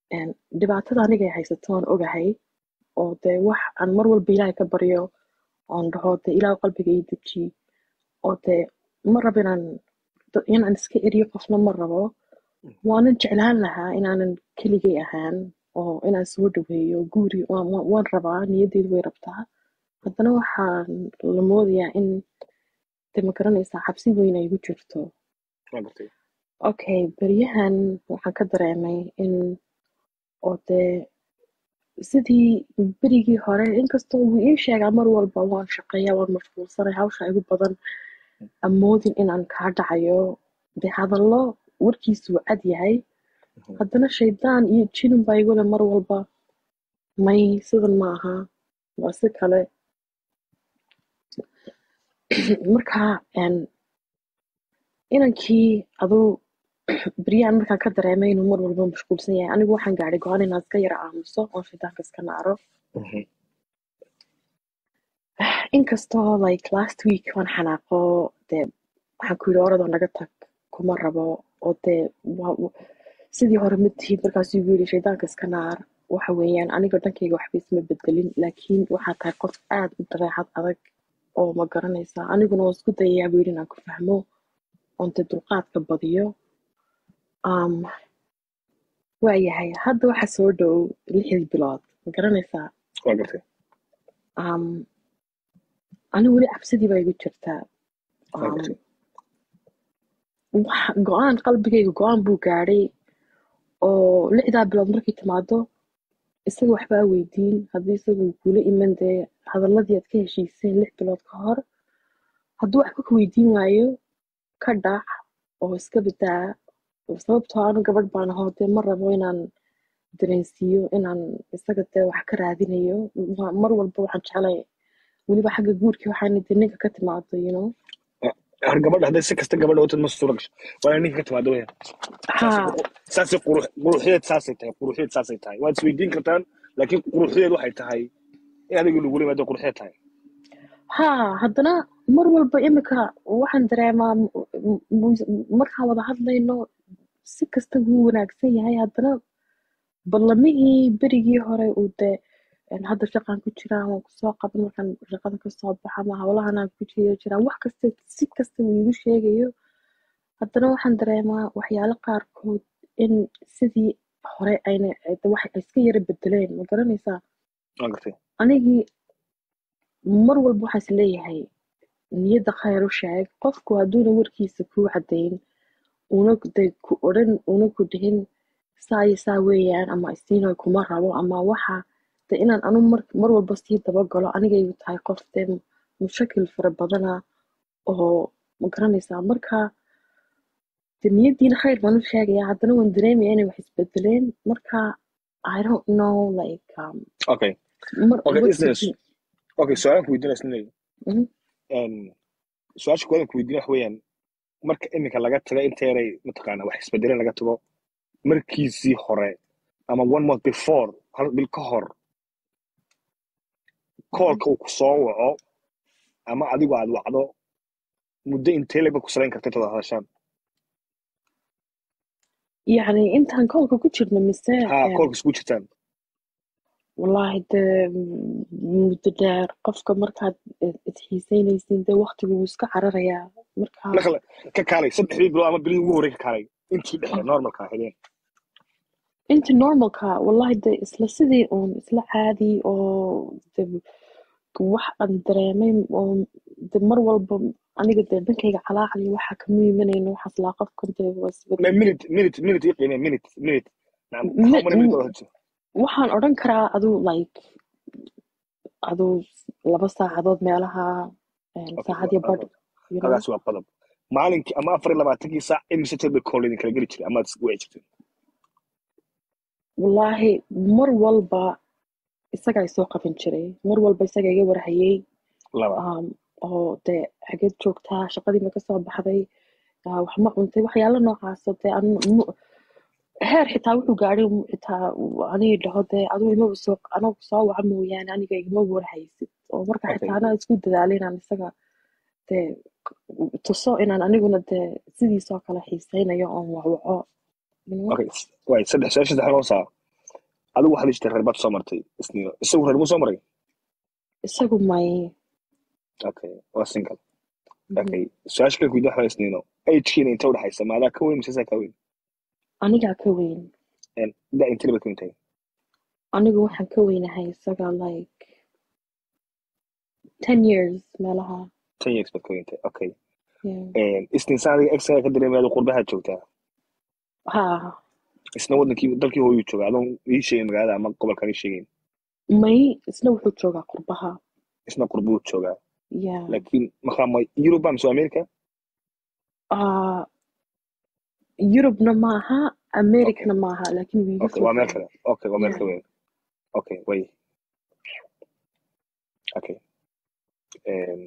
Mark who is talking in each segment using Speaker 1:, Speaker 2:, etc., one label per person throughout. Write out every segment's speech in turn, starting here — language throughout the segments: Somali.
Speaker 1: een, dhibaatada anigay haysato aan ogahay oo dee wax aan mar walba ilaahay ka baryo oon dhaho dee ilaah qalbiga ii deji oo dee ma rabo inaan da- inaan iska eriyo qofna ma rabo waanan jeclaan lahaa inaanan keligay ahaan oo inaan soo dhaweeyo guuri waan waan- waan rabaa niyadeydu way rabtaa haddana waxaan la moodayaa in de ma garanaysaa xabsi weyn ay igu jirto
Speaker 2: waa gartay
Speaker 1: okay beryahan waxaan ka dareemay in oo dee sidii berigii hore inkastoo wuu ii sheegaa mar walba waan shaqeeyaa waan mashquulsanay hawsha igu badan amoodin inaan kaa dhacayo dee hadallo warkiisu wuu cad yahay haddana shaydaan iyo jinin baa igule mar walba may sidan ma aha waa si kale marka een, inankii aduu beryahan markaan ka dareemay inuu mar walba mashquulsan yahay anigu waxaan gaadhay go-aan inaan iska yara aamuso oon shaydaanka iska naaro inkastoo like last week waan xanaaqo dee waxaan ku yidhi oradoo naga tag kuma rabo oo dee waa- wa- sidii hore ma tihid markaasuu igu yidhi shaydaanka iska naar waxa weeyaan aniga dhankayga waxba isma bedelin laakiin waxaa tahay qof aad u dabeecad adag oo ma garanaysaa aniguna waan isku dayayaa buu yidhi inaan ku fahmo oon dee dulqaadka badiyo um, waayahay hadda waxa soo dhow lixdii bilood ma garanaysaa
Speaker 2: waa gartay
Speaker 1: um, anigu weli cabsidii baa igu jirtaa
Speaker 2: waa
Speaker 1: um,
Speaker 2: gartay
Speaker 1: wax- go-aan qalbigayga go-aan buu gaadhay oo lixdaa bilood markay timaado isaga waxbaa weydiin haddii isaga uu kula iman dee hadaladii aad ka heshiiseen lix bilood ka hor hadduu waxba ka weydiin waayo ka dhac oo iska badaa sababtoo anu gabadh baan ahoo dee ma rabo inaan dareensiiyo inaan isaga dee wax ka raadinayo Wa- mar walba waxaan jeclay weliba xagga guurkii waxaana dee ninka ka timaado you know
Speaker 2: har gabadha hadday si kasta gabadha utad ma suura gasho waa inay ninka ka timaado weya
Speaker 1: haa
Speaker 2: saasay qurux quruxdeed saasay tahay quruxdeed saasay tahay waad isweydiin kartaan laakiin quruxdeed waxay tahay in adiga lagula yimaado quruxdeed tahay
Speaker 1: haa haddana mar walba imika waxaan dareemaa m- m- mu- markaan wada hadlayno si kasta wuu wanaagsan yahay haddana ballamihii berigii hore uu dee een, hadda shaqaan ku jiraa waan kusoo qaban markaan shaqada kasoo baxa ama hawlahanaan ku jira jiraa wax kasta si kasta uu igu sheegayo haddana waxaan dareemaa waxyaalo qaarkood in sidii hore ayna de wax ay iska yara bedeleen ma garanaysaa
Speaker 2: waa gartay
Speaker 1: anigii mar walba waxaan is leeyahay niyadda khayr u sheeg qofku hadduuna warkiisa kuu caddayn una de ku odhan una ku dhihin saa iyo saa weeyaan ama isiino kuma rabo ama waxa de inaan anu mar, mar walba sii dabagalo anigaygu tahay qof dee mushakil fara badana oo ma garanaysaa marka de niyaddiina khayr baan u sheegayaa haddana waan dareemaya inay wax isbedeleen marka I don't know like um,
Speaker 2: okay
Speaker 1: mar
Speaker 2: okay
Speaker 1: what to
Speaker 2: business
Speaker 1: do.
Speaker 2: okay su-aalan ku weydiinaya isnilay
Speaker 1: Mhm.
Speaker 2: su-aasha koodan ku weydiinaya wax weeyaan marka iminka laga tago inta yaray mataqaana wax isbedeleen laga tago markiisii hore ama one month before hal bil ka hor koolka uu ku soo waco ama adigu aad wacdo muddo intee leg ba ku salayn karta intaad hadashaan
Speaker 1: yacni intaan koolka ku jirno mise
Speaker 2: ha
Speaker 1: em,
Speaker 2: koolka isku jirtaan
Speaker 1: wallaahi dee muddo dheer qofka markaad isxiiseynaysin dee waqtigu wuu iska cararayaa marka
Speaker 2: nakale ka kaalay saddexdii bilood ama bilihii ugu horey ka kaalay intii dhexe normalka ahedeen
Speaker 1: inta normalka wallahi dee isla sidii uun isla caadi oo de wax aan dareemay oo de mar walba aniga dee dhankayga calaacali waxa kama imanayno waxaas laa qofkan dee waa isbedel
Speaker 2: Ma- minute minute minute ii qiimee minute minute Nacam,
Speaker 1: Mi-
Speaker 2: how many minutes
Speaker 1: mi-
Speaker 2: wada hadashay?
Speaker 1: waxaan odhan karaa aduu like aduu laba saacadood meelaha em,
Speaker 2: Okay,
Speaker 1: saacad iyo
Speaker 2: waa-
Speaker 1: badh you know
Speaker 2: hagaas waa qodob maalinkii ama afar iyo labaatankii saac imise jeer bay kool idin kala geli jiray amaad isku wici jirteen
Speaker 1: wallaahi mar walba isagaa isoo qaban jiray mar walba isaga iga warhayay
Speaker 2: laba
Speaker 1: um, oo dee xageed joogtaa shaqadii ma kasoo baxday ah, wax ma cuntay waxyaalo noocaasoo dee aan mu- heer xitaa wuxuu gaadhay mu- xitaa anii dhaho dee aduu imaba soo anagu soo waca mooyaane aniga igama warhaysid oo marka
Speaker 2: Okay.
Speaker 1: xitaa anaa isku dadaalay inaan isaga dee tuso inaan aniguna dee sidiisoo kale xiiseynayo oon wacwaco you know?
Speaker 2: okay waay saddex su-aasha saddex noo saa adigu waxaad jirta reer baad soo martay isniino isagu reer muu soo maray
Speaker 1: isagu may
Speaker 2: okay waa single okay su-aasha kale kuydi waxaa isniino agekiina inta udhexaysa maadaa ka weyn mise saa ka weyn
Speaker 1: anigaa ka weyn
Speaker 2: da intee baad ka weyn tahay
Speaker 1: anigu waxaan ka weynahay isaga like ten years meelaha
Speaker 2: ten years baad ka weyn tahay okay
Speaker 1: yeah.
Speaker 2: isniin saa adiga exaga ka dareemayaad qurbahaad joogtaa
Speaker 1: ha
Speaker 2: isna wadankii dalkii hooyuu jooga adoon ii sheegin magaalada ama gobolkaan ii sheegayn
Speaker 1: may isna wuxuu joogaa qurbaha
Speaker 2: isna qurbuu joogaa
Speaker 1: yeah.
Speaker 2: laakiin markaa ma yuruba mise america
Speaker 1: uh, yurubna maaha americana maaha laakiin wuu iga
Speaker 2: okay waa meel
Speaker 1: fogyahay
Speaker 2: kale okay waa meel
Speaker 1: Yeah.
Speaker 2: ka weyn okay way okay Em,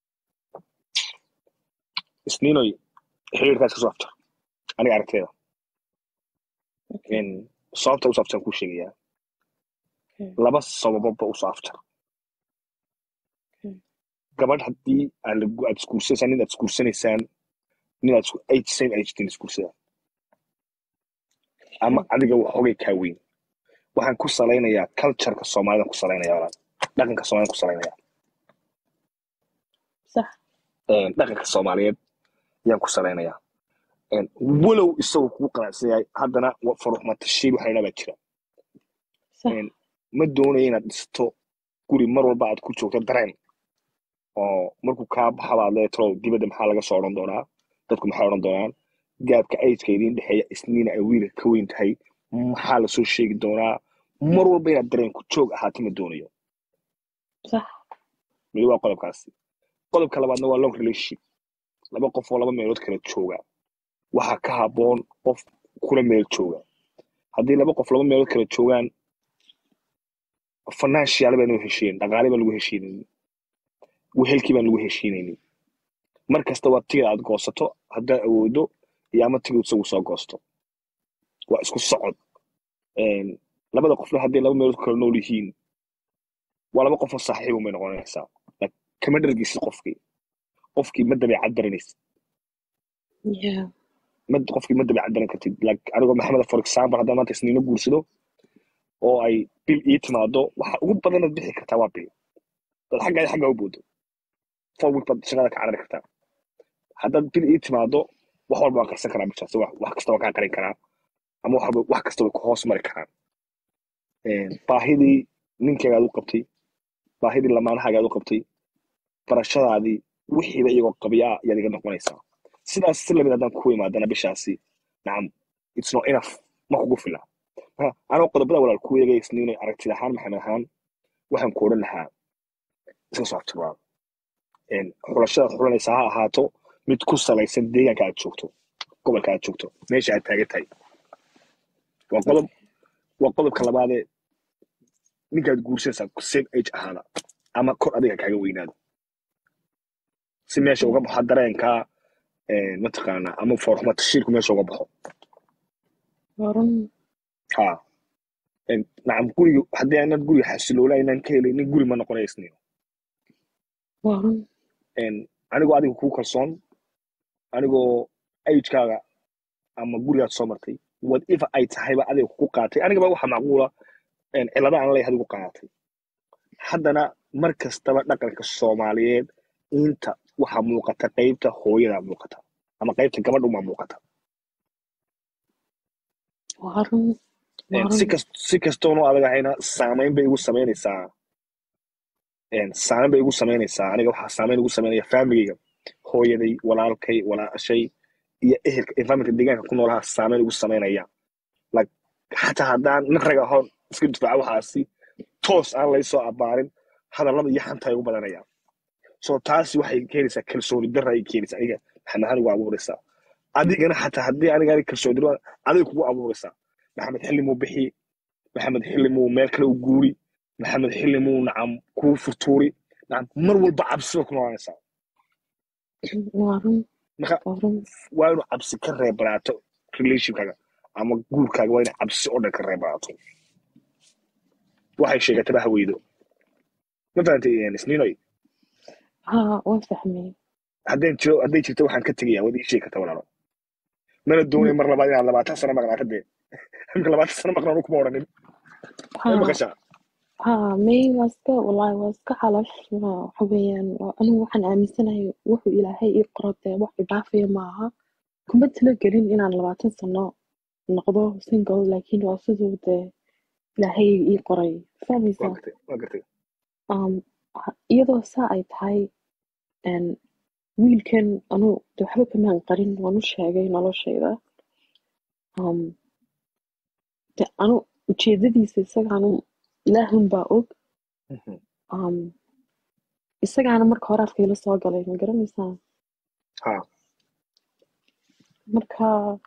Speaker 2: isniinoy xiriirkaas kasoo afjar aniga aragteeda
Speaker 1: Okay.
Speaker 2: En, sababta usoo afjar kuu sheegayaa
Speaker 1: Okay.
Speaker 2: laba sababoba usoo afjar
Speaker 1: Okay.
Speaker 2: gabadh haddii aad lagu- aad isguursanaysaan nin aad isguursanaysaan nin aad isku- age same age tin isguursadaan ama adiga waxoogay kaa weyn waxaan ku salaynayaa cultureka soomaalida ku salaynaya walaal dhaqanka soomaalida ku salaynaya
Speaker 1: sax
Speaker 2: Een, dhaqanka soomaaliyeed ayaan ku salaynayaa Een, walow isagoo kugu qanacsan yahay haddana wa- faruxmatashiil waxa la baa jira
Speaker 1: sax
Speaker 2: Een, ma doonayo inaad dhisto guri mar walba aad ku joogto dareen oo markuu kaa baxabaad leetro dibadda maxaa laga soo odhan doonaa dadku maxay odhan doonaan gaabka ageka idiin dhexeeya isniina ay wiilka ka weyn tahay maxaa lasoo sheegi doonaa mar walba inaad dareen ku joog ahaati ma doonayo
Speaker 1: sax
Speaker 2: midi waa qodobkaasi qodobka labaadna waa long relationship laba qof oo laba meelood kala jooga waxaa ka habboon qof kula meel jooga haddii laba qof laba meelood kala joogaan financial baan u heshiin dhaqaale baan lagu heshiinaynin wehelkii baan lagu heshiinaynin mar kasta waa tigid aad goosato haddaad awoodo iyo ama tigid isagu soo goosto waa isku socod Een, labada qofna hadday laba meelood kala nool yihiin waa laba qof oo saaxiibun bay noqonaysaa Like, kama dhargeysid qofkii qofkii ma dabeecad baranaysid
Speaker 1: yeah.
Speaker 2: ma qofkii ma dabeecad baran kartid like anigoo maxamed for example haddaan maanta isniino guursado oo ay bil ii timaado waxa ugu badanaad bixi kartaa waa bil dad xagga xagga u boodo four week baad shaqada ka carari kartaa haddaad bil ii timaado wax walba waan qarsan karaa bishaasi wax wax kasta waan kaa qarin karaa ama wax walba wax kasta way ku hoos mari karaan Een, baahidii ninkaygaad u qabtay baahidii lamaanahagaad u qabtay barashadaadii wixiiba iyagoo qabiyaa ayaad iga noqonaysaa sidaas si lamid haddaan ku imaadana bishaasi nacam it's not enough ma kugu fila marka anoo qodobada walaal ku eegay isniinay aragtida ahaan maxamed ahaan waxaan ku odhan lahaa iska soo aftiraa xulashadaad xulanaysa ha ahaato mid ku salaysan deegaanka aad joogto gobolka aad joogto meesha aad taagan tahay waa qodob waa qodobka labaadee ninkaad guursanaysaa same age ahaada ama kor adiga kaaga weynaado si meesha uga baxo dareenka mataqaana ama foorxuma tashiirku meesha uga baxo
Speaker 1: Waran
Speaker 2: ha nacam guriga haddii aanad guriga xasiloola inaan ka helaynin guri ma noqonayo isniino
Speaker 1: waran
Speaker 2: anigoo adiga kuu kalsoon anigoo agekaaga ama gurigaad soo martay whatever ay tahayba adiga kugu qaatay anigaba waxa macquula cilada aan leeyahay adigu qaatay haddana mar kastaba dhaqanka soomaaliyeed inta waxa muuqata qaybta hooyada muuqata ama qaybta gabadha umaa muuqata
Speaker 1: waran waran
Speaker 2: si kas si kastoonu adag ahayna saamayn bay igu samaynaysaa saamayn bay igu samaynaysaa aniga waxaa saamayn igu samaynaya familiga hooyaday walaalkay walaashay iyo ehelka environmentka deegaanka ku noolaha saamayn igu samaynaya like xataa haddaan nin rag ahoon iska difaaca waxaasi toos aan laysoo abaarin hadallada iyo xanta ay ugu badanayaan so taasi waxay keenaysaa kalsooni darra ay keenaysaa aniga maxamed ahaan igu abuuraysaa adigana xataa haddii aniga aniga kalsooni darra adiga kugu abuuraysaa maxamed xilli muu bixi maxamed xilli muu meel kale u guuri maxamed xilli muu nacam kuu furtuuri nacam mar walba cabsiba ku noolaanaysaa
Speaker 1: waran
Speaker 2: marka
Speaker 1: waran
Speaker 2: waa inuu cabsi ka reebanaato relationkaaga ama guurkaaga waa inay cabsi oo dhan ka reebanaato waxay sheegataba haweydo ma fahantay isniinoy
Speaker 1: ha waan fahmay
Speaker 2: haddeen jiro hadday jirto waxaan ka tegaya waad ii sheegi karta walaalo mana doonay mar labaad inaad labaatan sano maqnaato dee imika labaatan sano maqnaan kuma odhanin way
Speaker 1: ها
Speaker 2: maqashaa
Speaker 1: ها مي واسكا والله واسكا حلف waxa weeyaan waa anigu waxaan aaminsanahay wuxuu ilaahay ii qoro dee wax idaafaya maaha kuma talagelin inaan labaatan sano noqdo single laakiin waa siduu dee ilaahay ii qoray
Speaker 2: waa
Speaker 1: fahmaysaa
Speaker 2: gartay waa gartay
Speaker 1: um, ha- iyadoo saa ay tahay een, wiilkan anu de waxba kamaan qarin waan u sheegay noloshayda um, de anu ujeedadiisa isagaanu ilaahun baa og
Speaker 2: Mhm.
Speaker 1: um, isagaana marka hore afkayla soo galay ma garanaysaa
Speaker 2: ha
Speaker 1: marka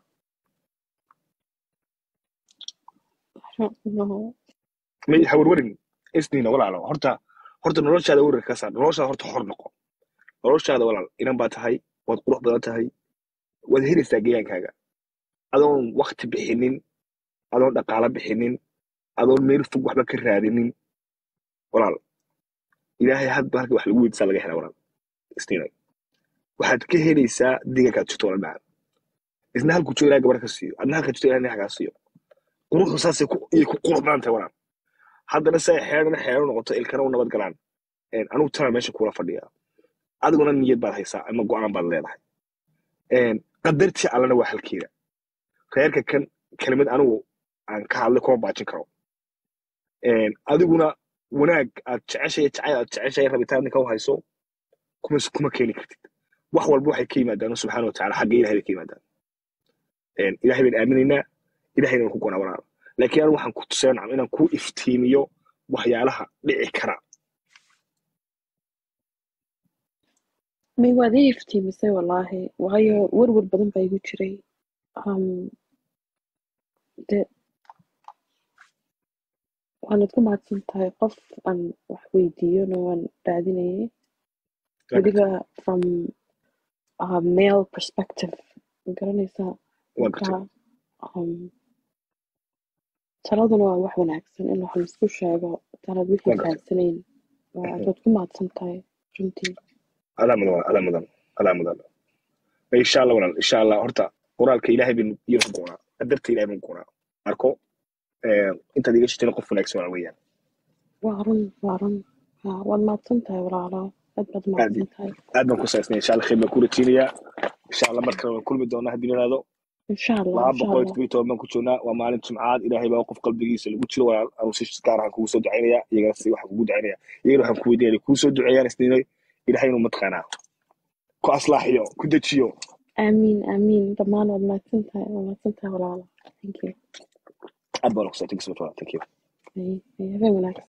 Speaker 1: I don't know.
Speaker 2: may hawarwarin isniina walaalo horta horta noloshaada warar ka saar noloshaada horta xor noqo noloshaada walaal inan baa tahay waad qurux badan tahay waad helaysaa geyaankaaga adoon wakti bixinin adoon dhaqaalo bixinin adoon meel fog waxba ka raadinin walaal ilaahay hadba halka wax lagu weydiisaa laga helaa walaal isniina waxaad ka helaysaa deegaankaad jirto walaal macaan isna halkuu joogo ilahay gabar ka siiyo adna halkaa jirto ilahay kaa siiyo quruxdu saasay ku iyay ku qurux badan tahay walaal haddana say xeerana xeero noqoto ilkana u nabad galaan Een, anigu tana meesha kula fadhiya adiguna niyad baad haysaa ama go-aan baad leedahay Een, qadartii allana waa halkeeda reerka kan kelimad anigu aan ka hadlay kuma baajin karo Een, adiguna wanaag aad jeceshay jacayl aad jeceshay rabitaan ninka u hayso kuma kuma keeni kartid wax walba waxay ka yimaadaan subxaana watacaala xagga ilahay bay ka yimaadaan Een, ilahay baan aaminaynaa ilahayna waan ku gonaa walaal laakiin anigu waxaan ku tusaya nacam inaan ku iftiimiyo waxyaalaha dhici kara
Speaker 1: may waad ii iftiimisay wallaahi waayo warwar badan baa igu jiray um, de waanad ku mahadsan tahay qof aan wax weydiiyona waan raadinayay weliba from a male perspective ma garanaysaa
Speaker 2: waa gartay
Speaker 1: marka um, taladuna waa wax wanaagsan in wax laisku sheego tanad wixii
Speaker 2: waa gartay
Speaker 1: fahansanayn waa waad ku mahadsan tahay runtii
Speaker 2: adaa mudan walaal adaa mudan adaa mudan insha allah walaal insha allah horta qoraalka ilaahay baynu iyo ku goonaa qadarta ilaahay baynu ku goonaa marko eh, intaad iga shitayna qof wanaagsan waa weeyaan
Speaker 1: waa run waa run Ha, waad mahadsan tahay walaalo aad baad
Speaker 2: aad
Speaker 1: mahadsan tahay
Speaker 2: aad baan ku saasnay insha allah khayr baan ku rajeynayaa insha allah mar kale waan kulmi doonaa haddii la yidhaahdo
Speaker 1: insha allah
Speaker 2: laba
Speaker 1: insha
Speaker 2: boqol iyo
Speaker 1: allah
Speaker 2: todoba iyo toban baan ku joognaa waa maalin jimcaad ilaahay baa qof qalbigiisa lagu jiro walaal anuu si gaar ahaan kugu soo ducaynaya iyagana si waxaan kugu ducaynaya iyagana waxaan ku weydiinaya inay kuu soo duceeyaan isniinay ilaahay inuu mataqaanaa ku aslaaxiyo ku dejiyo
Speaker 1: aamiin aamiin dhammaan waad mahadsan tahay waad mahadsan tahay walaalo thank you
Speaker 2: aad baan ku saatay thank you
Speaker 1: Ay- ay, habeen wanaagsan